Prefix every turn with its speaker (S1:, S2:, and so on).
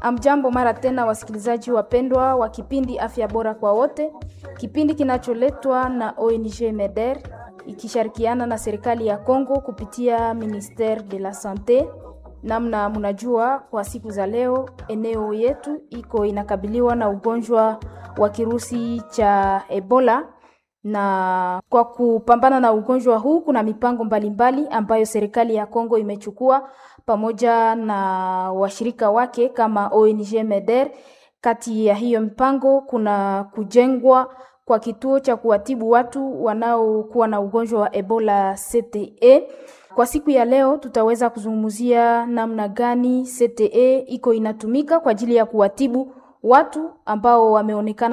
S1: Amjambo mara tena, wasikilizaji wapendwa wa kipindi Afya Bora kwa Wote, kipindi kinacholetwa na ONG MEDER ikishirikiana na serikali ya Kongo kupitia Ministere de la Sante. Namna mnajua, kwa siku za leo eneo yetu iko inakabiliwa na ugonjwa wa kirusi cha Ebola na kwa kupambana na ugonjwa huu kuna mipango mbalimbali mbali ambayo serikali ya Kongo imechukua pamoja na washirika wake kama ONG MEDER. Kati ya hiyo mipango kuna kujengwa kwa kituo cha kuwatibu watu wanaokuwa na ugonjwa wa Ebola CTE. Kwa siku ya leo tutaweza kuzungumzia namna gani CTE iko inatumika kwa ajili ya kuwatibu watu ambao wameonekana